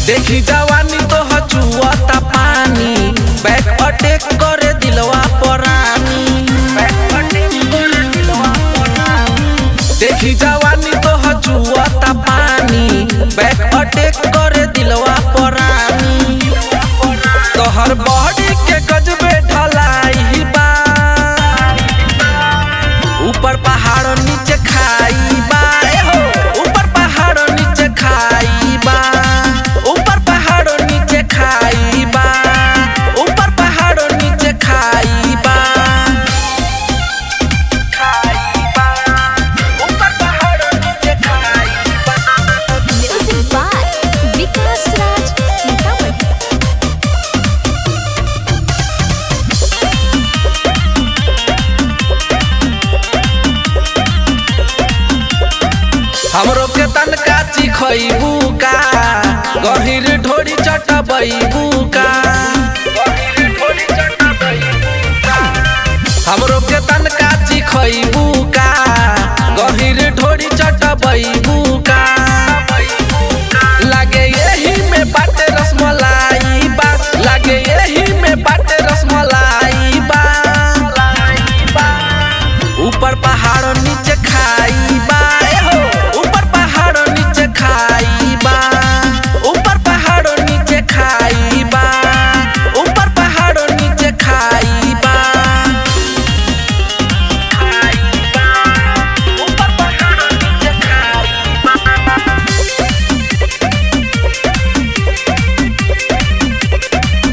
देखी जवानी तो हचुआता पानी बैक अटैक करे दिलवा परानी देखी जवानी तो हचुआता पानी बैक अटैक करे दिलवा परानी तोहर बॉडी के गजबे ढलाई बा ऊपर पहाड़ नीचे खाई बा ए हो ऊपर पहाड़ नीचे खाई बा ऊपर पहाड़ नीचे खाई बा ऊपर पहाड़ नीचे खाई बा खाई बा ऊपर पहाड़ नीचे खाई बा Music by Vikas Raj Sitamarhi. हमरो के तनका चिखैबू का गहिर ढोरी चटबैबू का हमरो के तनका चिखैबू का गहिर ढोरी चटबैबू का लागे यही में बाटे रसमलाई बा लागे यही में बाटे रसमलाई बा ऊपर पहाड़ नीचे खाई बा ए हो ऊपर पहाड़ नीचे खाई बा ऊपर पहाड़ नीचे खाई बा ऊपर पहाड़ नीचे खाई बा खाई बा ऊपर पहाड़ नीचे खाई बा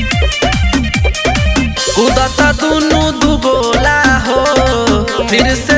कूदता दुनू दुगोला हो फिर से